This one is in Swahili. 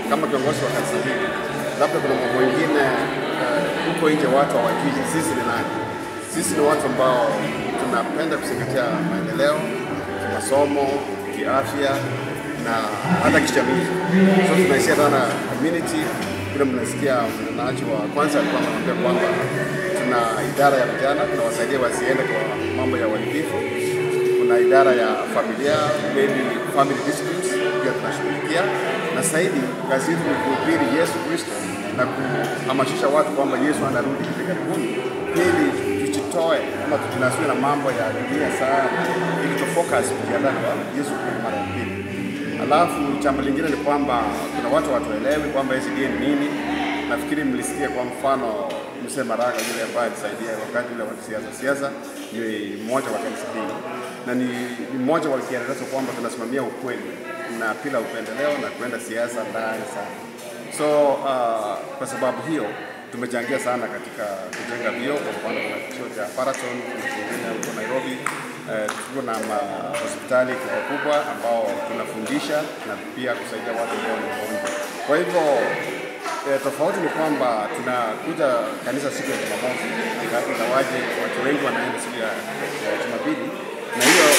kama kiongozi wa kanisa hili, labda kuna mambo mengine eh, huko nje watu hawajui sisi ni nani. Sisi ni watu ambao tunapenda kuzingatia maendeleo kimasomo, kiafya na hata kijamii. So tunaishia sana community. Kule mnasikia mnenaji wa kwanza alikuwa anaambia kwamba tuna idara ya vijana tunawasaidia wasiende kwa mambo ya uhalifu. Kuna idara ya familia, maybe family disputes, pia tunashughulikia, na zaidi kazi yetu ni kuhubiri Yesu Kristo na kuhamasisha watu kwamba Yesu anarudi hivi karibuni, ili tujitoe ama tujinasue na mambo ya dunia sana, ili tufocus kujiandaa kwa Yesu kurudi mara ya pili. Alafu jambo lingine ni kwamba kuna watu watuelewi kwamba SDA ni nini. Nafikiri mlisikia kwa mfano Mzee Maraga yule ambaye alisaidia wakati ule wa siasa siasa, ni mmoja wa kanisa hili na ni ni mmoja wa kielelezo kwamba tunasimamia ukweli na bila upendeleo na kuenda siasa ndani sana. So uh, kwa sababu hiyo tumechangia sana katika kujenga vio. Kwa mfano kuna kituo cha Paraton, kuna kingine huko Nairobi. Eh, tuko na ma- hospitali kubwa kubwa ambao tunafundisha na pia kusaidia watu ambao ni wagonjwa. Kwa hivyo eh, tofauti ni kwamba tunakuja kanisa siku ya Jumamosi, ingawaje watu wengi wanaenda siku ya ya Jumapili na hiyo